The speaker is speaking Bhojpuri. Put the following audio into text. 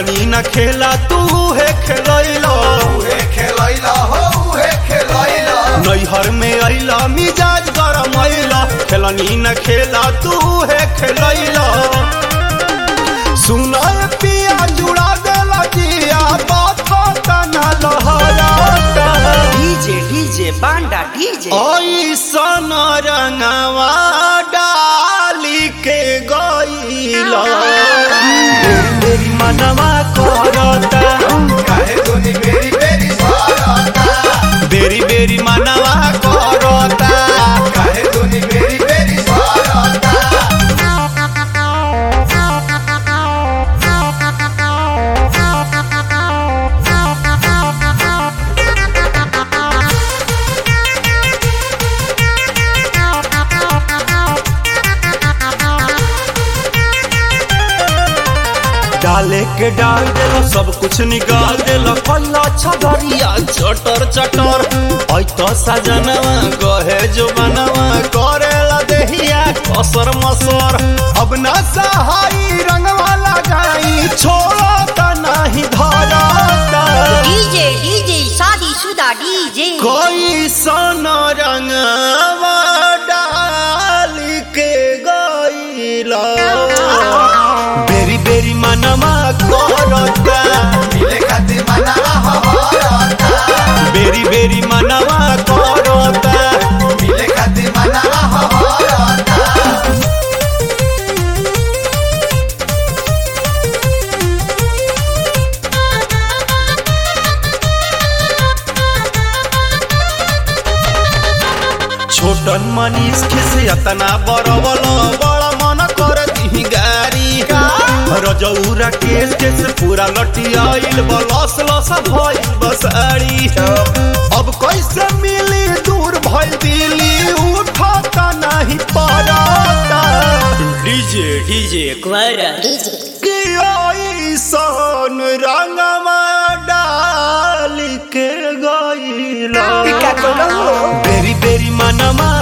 खेलनी न खेला तू है खेलैला उहे खेलैला हो उहे खेलैला नैहर में अइला मिजाज गरम अइला खेलनी न खेला तू है खेलैला सुना पिया जुड़ा देला जिया बात तना लहराता डीजे डीजे बांडा डीजे ऐसन रंगवा डाली के गईला मेरी मनवा करता काहे दुनी बेरी बेरी सारता बेरी बेरी मनवा करता काहे दुनी बेरी बेरी सारता डाले के डाल देला सब कुछ निकाल देला पल्ला छगरिया चटर चटर ऐ तो सजनवा गहे जो बनवा करेला देहिया कसर मसर अब ना सहाई रंगवा लगाई छोड़ो त नहीं धरता डीजे डीजे शादीशुदा डीजे कोई सन रंगवा डाल के गईला बेरी बेरी मनवा करता मिले खातिर मनावा हहरता बेरी बेरी मनवा करता मिले खातिर मनावा हहरता छोटन मनीष खिसे अतना बड़वल बड़ा मन कर दी गारी रजौरा केस केस पूरा लटियाइल बलस लस भइल बसारी अब कैसे मिली दूर भइल दिली उठता नहीं पड़ता डीजे डीजे कि ऐसन रंगवा डाल के गईला का कोनो बेरी बेरी मनवा